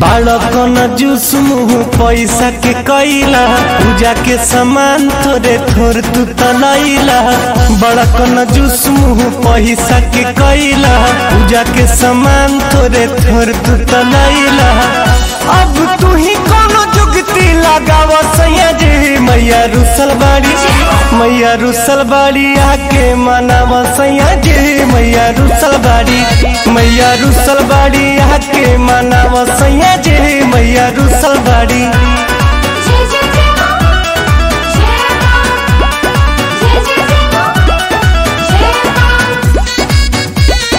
बालक न जूस मुँह पैसा के कैला पूजा के सामान थोड़े थोड़ तू तलैला बड़क न जूस मुँह पैसा के कैला पूजा के सामान थोड़े थोड़ तू तलैला अब तू ही कोनो जुगती लगाव सैया जी मैया रुसल बाड़ी मैया रुसल बाड़ी आके मनाव सैया जी मैया रुसल बाड़ी मैया रुसल बाड़ी आके मनाव सैया जी मैया रुसल बाड़ी जय जय जय मां जय मां जय जय जय मां जय मां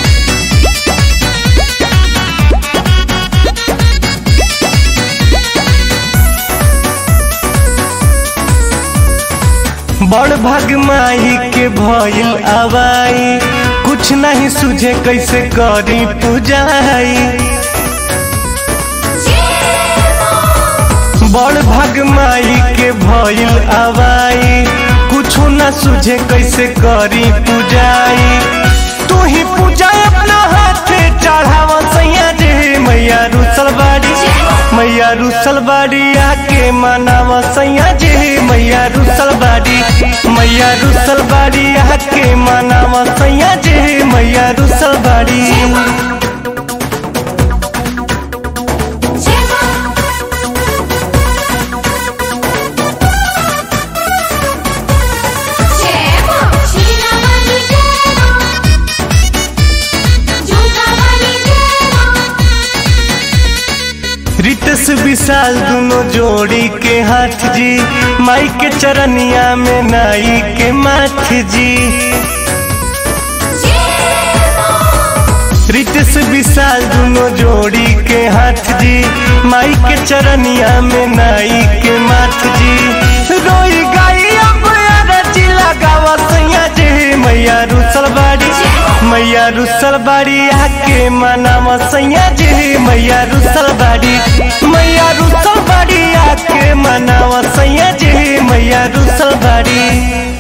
बड़ भाग माही के भइल आवाई कुछ नहीं सुझे कैसे करी पूजाई जय मां बड़ भाग माई के भइल आवाई कुछो न सुझे कैसे करी पूजाई तू ही पूजा अपना हाथे चढ़ावा सैया जी मैया रुसल बाड़ी मैया रुसल बाड़ी आके मनावा सैया जी मैया रुसल बाड़ी मैया रुसल बाड़ी आके मनावा सैया जी मैया रुसल बाड़ी जय मां जय मां शीला वाली जय मां जूता वाली जय मां रितस विशाल दोनों जोड़ी के हाथ जी माई के चरनिया में नाई के माथ जी जय मां रितस विशाल दोनों जोड़ी के हाथ जी माई के चरनिया में नाई के माथ जी रोई गाई अब अरजी लगावा सैया जी मैया रुसल बाड़ी मैया रुसल बाड़ी आके मनावा सैया जी मैया रुसल बाड़ी मैया रुसल बाड़ी आके मनावा सैया जी मैया रुसल बाड़ी